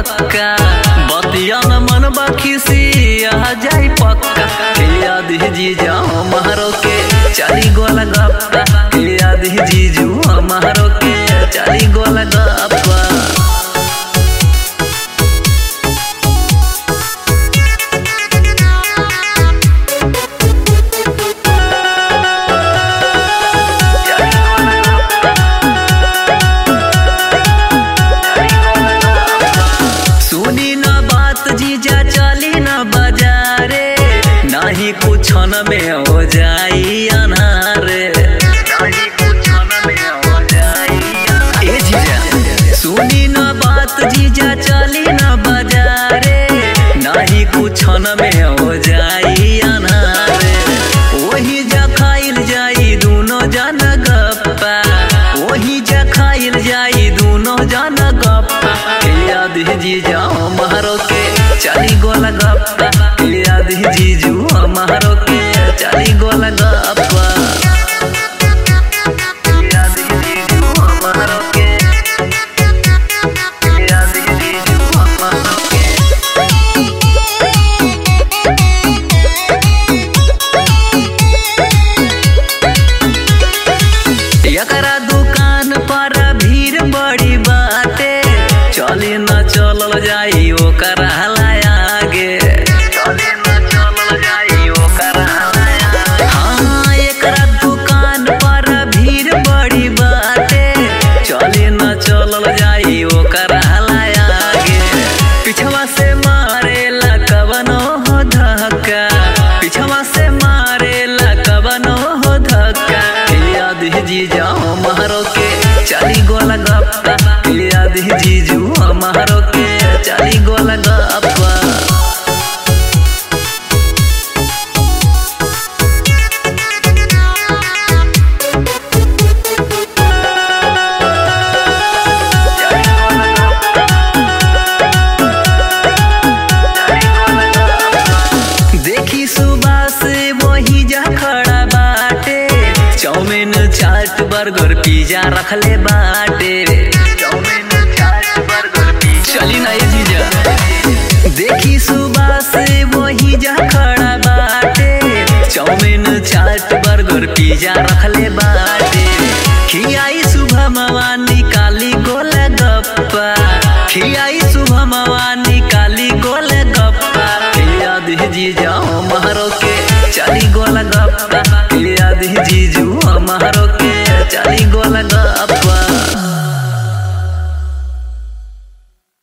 पक्का बतिया न मन बखिसी आ जाई पक्का याद जी जाओ मारो के चाली गोला गप्पा याद जी जू मारो के चाली गोला गप्पा सुनी न बात जीजा चली न बाजारे नाही कुछ न में हो जाई अनारे नाही कुछ न में हो जाई ए जीजा सुनी न बात जीजा चली न बाजारे नाही कुछ न में हो जाई अनारे वही जा खाइल जाई दूनो जन गप्पा वही जा खाइल जाई दूनो जन गप्पा याद जी जाओ मारो के चाली गोला गप्पा याद जी जू मारो के चाली गोला गप्पा याद जी जू मारो के याद जी जू मारो के एकरा दुकान पर भीड़ बड़ी बाटे चली न चलल जाई ओकर आगे चली न चलल जाई ओकर हाँ एकरा दुकान पर भीड़ बड़ी बाटे चली न चलल जाई ओकर आगे पिछवा से मारेला कवनो हो धक्का पिछवा से मारेला कवनो हो धक्का याद जी जाओ मारो के चाली गोला गप्पा याद जी जू मारो के चाली गोला गप्पा देखी सुबह से वही जा खड़ा बाटे चाउमीन चाट बर्गर पिज्जा रखले बाटे चाउमीन चाट बर्गर पिज्जा चली ना ये जीजा देखी सुबह से वही जा खड़ा बाटे चाउमीन चाट बर्गर पिज्जा रखले बाटे खियाई सुबह मवानी काली गोला गप्पा खियाई सुबह मवानी काली गोला गप्पा याद जी जाओ मारो के चाली गोला गप्पा